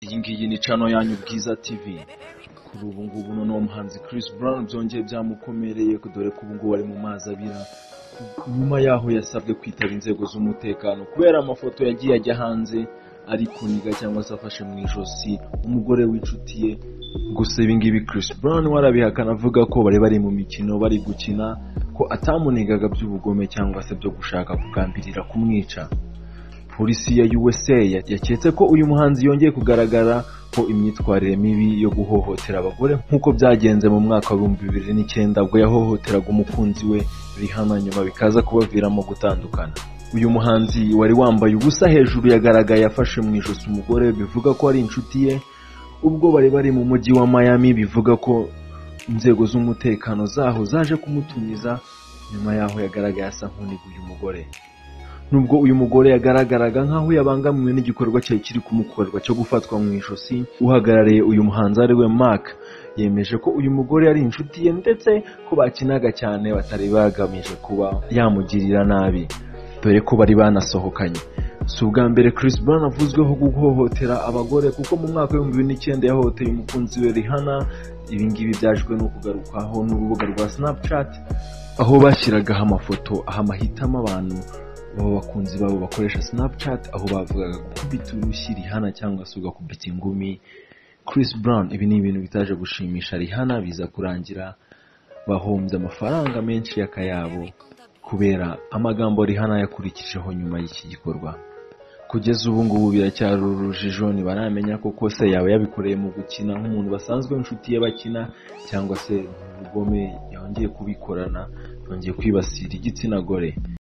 iyi ngiyi ni cano yanyu bwiza tv kuri ubu ngubu noneho umuhanzi Chris Brown byongeye byamukomereye dore ko ubu ngubu ari mu mazi abira nyuma yaho yasabwe kwitaba inzego z'umutekano kubera amafoto yagiye ajya hanze ari kuniga cyangwa se afashe mu ijosi umugore w'inshuti ye gusa ibingibi Chris Brown warabihakana avuga ko bari bari mu mikino bari gukina ko atamunigaga by'ubugome cyangwa se byo gushaka kugambirira kumwica polisi ya USA yaketse ko uyu muhanzi yongeye kugaragara ko imyitwarire mibi yo guhohotera abagore nk'uko byagenze mu mwaka wa 2009 ubwo yahohoteraga umukunzi we Rihanna nyuma bikaza kubaviramo gutandukana uyu muhanzi wari wambaye ubusa hejuru yagaragaye afashe mu ijosi umugore bivuga ko ari inshuti ye ubwo bari bari mu mujyi wa Miami bivuga ko inzego z'umutekano zaho zaje kumutumiza nyuma yaho yagaragaye asa nk'uniga uyu mugore nubwo uyu mugore yagaragaraga nk'aho yabangamiwe n'igikorwa cyari kiri kumukorerwa cyo gufatwa mu ijosi uhagarariye uyu muhanzi ari we mark yemeje ko uyu mugore ari inshuti ye ndetse ko bakinaga cyane batari bagamije kuba yamugirira nabi dore ko bari banasohokanye si ubwa mbere Chris Brown avuzweho guhohotera abagore kuko mu mwaka w'ibihumbi bibiri n'icyenda yahohoteye umukunzi we Rihanna ibingibi byajwe no kugarukaho n'urubuga rwa Snapchat aho bashyiragaho amafoto aha amahitamo abantu abo bakunzi babo bakoresha Snapchat aho bavugaga gukubita urushyi Rihanna cyangwa se ugakubita ingumi Chris Brown ibi ni ibintu bitaje gushimisha Rihanna biza kurangira bahombye amafaranga menshi y'akayabo kubera amagambo Rihanna yakurikijeho nyuma y'iki gikorwa kugeza ubu ngubu biracyari urujijo ntibaramenya koko se yaba yabikoreye mu gukina nk'umuntu basanzwe inshuti ye bakina cyangwa se mu bugome yongeye kubikorana yongeye kwibasira igitsina gore